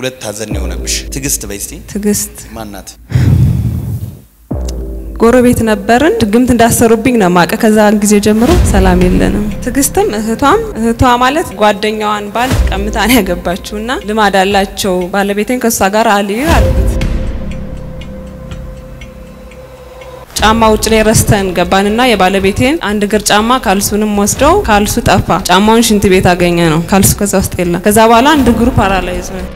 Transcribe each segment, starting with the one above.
ሁለት ሀዘን ነው የሆነብሽ። ትዕግስት በይ እስቲ ትዕግስት ማናት? ጎረቤት ነበርን። ድግምት እንዳሰሩብኝ ነው ማቀ። ከዛ ጊዜ ጀምሮ ሰላም የለንም። ትዕግስትም እህቷም እህቷ ማለት ጓደኛዋን ባል ቀምታ ነው ያገባችው እና ልማድ አላቸው። ባለቤቴን ከእሷ ጋር አልዩ አልኩት። ጫማ ውጭ ላይ ረስተን ገባንና የባለቤቴን አንድ እግር ጫማ ካልሱንም ወስደው ካልሱ ጠፋ። ጫማውን ሽንት ቤት አገኘ ነው ካልሱ ከዛ ውስጥ የለም። ከዛ በኋላ አንድ እግሩ ፓራላይዝ ነው።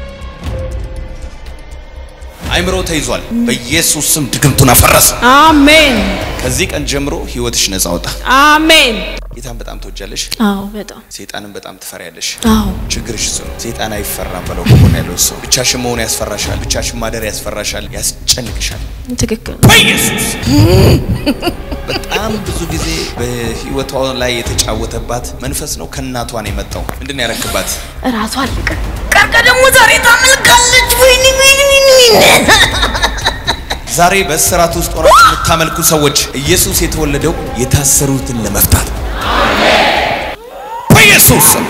አይምሮ ተይዟል። በኢየሱስ ስም ድግምቱን አፈረሰ። አሜን ከዚህ ቀን ጀምሮ ህይወትሽ ነጻ ወጣ። አሜን። ጌታን በጣም ትወጃለሽ፣ አዎ በጣም ሴጣንን በጣም ትፈሪያለሽ። አዎ ችግርሽ እሱ ነው። ሴጣን አይፈራም በለው። ከሆነ ያለው ሰው ብቻሽን መሆን ያስፈራሻል፣ ብቻሽን ማደር ያስፈራሻል፣ ያስጨንቅሻል። ትክክል በኢየሱስ በጣም ብዙ ጊዜ በህይወቷ ላይ የተጫወተባት መንፈስ ነው። ከእናቷ ነው የመጣው። ምንድን ነው ያረክባት? እራሷ አለቀ ቀርቀ ደግሞ ዛሬ ታመልካለች ወይኔ ወይኔ ወይኔ ዛሬ በእስራት ውስጥ ሆናችሁ የምታመልኩ ሰዎች ኢየሱስ የተወለደው የታሰሩትን ለመፍታት በኢየሱስ ስም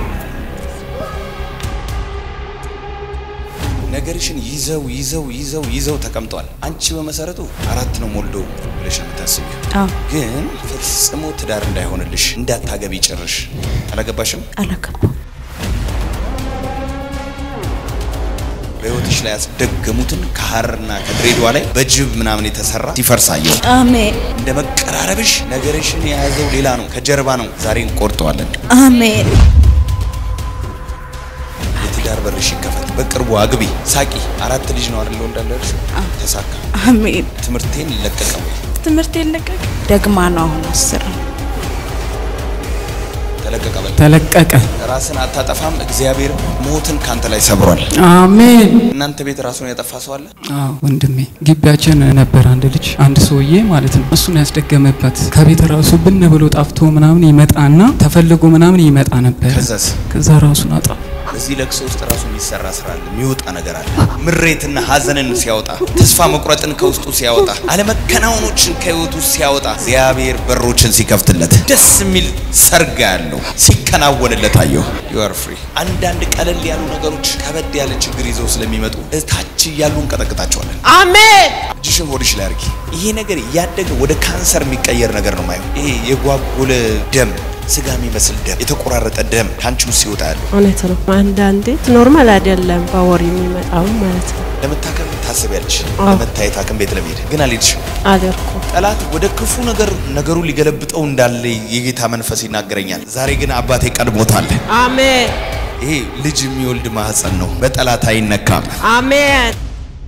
ነገርሽን ይዘው ይዘው ይዘው ይዘው ተቀምጠዋል። አንቺ በመሰረቱ አራት ነው ሞልዶ ብለሽ ነው የምታስቢው፣ አዎ ግን ፈጽሞ ትዳር እንዳይሆንልሽ እንዳታገቢ ጭርሽ አላገባሽም። አላገባም በህይወትሽ ላይ ያስደገሙትን ከሀርና ከድሬዳዋ ላይ በጅብ ምናምን የተሰራ ሲፈርሳየው አሜን እንደ መቀራረብሽ ነገርሽን የያዘው ሌላ ነው፣ ከጀርባ ነው። ዛሬ እንቆርጠዋለን። አሜን የትዳር በርሽ ይከፈት። በቅርቡ አግቢ፣ ሳቂ። አራት ልጅ ነው አይደል እንዳለሽ? ተሳካ። አሜን ትምህርቴን ለቀቀ ወይ ትምህርት የለቀቅ ደግማ ነው አሁን አስር ተለቀቀ በል። ተለቀቀ። ራስን አታጠፋም። እግዚአብሔር ሞትን ካንተ ላይ ሰብሯል። አሜን። እናንተ ቤት ራሱን ያጠፋ ሰው አለ? አዎ ወንድሜ፣ ግቢያችን ነበር አንድ ልጅ አንድ ሰውዬ ማለት ነው። እሱን ያስደገመበት ከቤት ራሱ ብን ብሎ ጠፍቶ ምናምን ይመጣና ተፈልጎ ምናምን ይመጣ ነበር። ከዛስ ከዛ ራሱን አጣ። በዚህ ለቅሶ ውስጥ ራሱ የሚሰራ ስራ አለ፣ የሚወጣ ነገር አለ። ምሬትና ሀዘንን ሲያወጣ፣ ተስፋ መቁረጥን ከውስጡ ሲያወጣ፣ አለመከናወኖችን ከህይወቱ ሲያወጣ፣ እግዚአብሔር በሮችን ሲከፍትለት፣ ደስ የሚል ሰርጋ ያለው ሲከናወንለት አየሁ። ዩ አር ፍሪ። አንዳንድ ቀለል ያሉ ነገሮች ከበድ ያለ ችግር ይዘው ስለሚመጡ እታች እያሉ እንቀጠቅጣቸዋለን። አሜን እጅሽን ሆድሽ ላይ አድርጊ። ይሄ ነገር እያደገ ወደ ካንሰር የሚቀየር ነገር ነው ማየው። ይሄ የጓጎለ ደም፣ ስጋ የሚመስል ደም፣ የተቆራረጠ ደም ከአንቺ ውስጥ ሲወጣ ያለው እውነት ነው። አንዳንዴ ኖርማል አይደለም በወር የሚመጣው ማለት ነው። ለመታከም ታስቢያለሽ፣ አዎ። ለመታየት ሐኪም ቤት ለመሄድ ግን አልሄድሽም። አደርኩ ጠላት ወደ ክፉ ነገር ነገሩን ሊገለብጠው እንዳለ የጌታ መንፈስ ይናገረኛል። ዛሬ ግን አባቴ ቀድሞታል። አሜን ይሄ ልጅ የሚወልድ ማህፀን ነው፣ በጠላት አይነካም። አሜን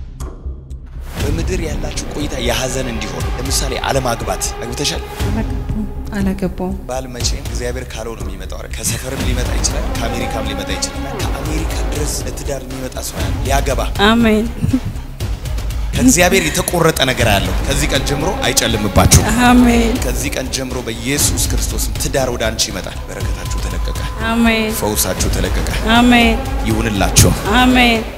በምድር ያላችሁ ቆይታ የሀዘን እንዲሆን ለምሳሌ አለማግባት አግብተሻል? አላገባውም ባል መቼም እግዚአብሔር ካለው ነው የሚመጣው። አይደል? ከሰፈርም ሊመጣ ይችላል፣ ከአሜሪካም ሊመጣ ይችላል። እና ከአሜሪካ ድረስ ለትዳር የሚመጣ ሰው ያለ ሊያገባ አሜን ከእግዚአብሔር የተቆረጠ ነገር ያለው ከዚህ ቀን ጀምሮ አይጨልምባችሁ። አሜን ከዚህ ቀን ጀምሮ በኢየሱስ ክርስቶስ ትዳር ወደ አንቺ ይመጣል። በረከታችሁ ተለቀቀ፣ አሜን ፈውሳችሁ ተለቀቀ። አሜን ይሁንላችሁ። አሜን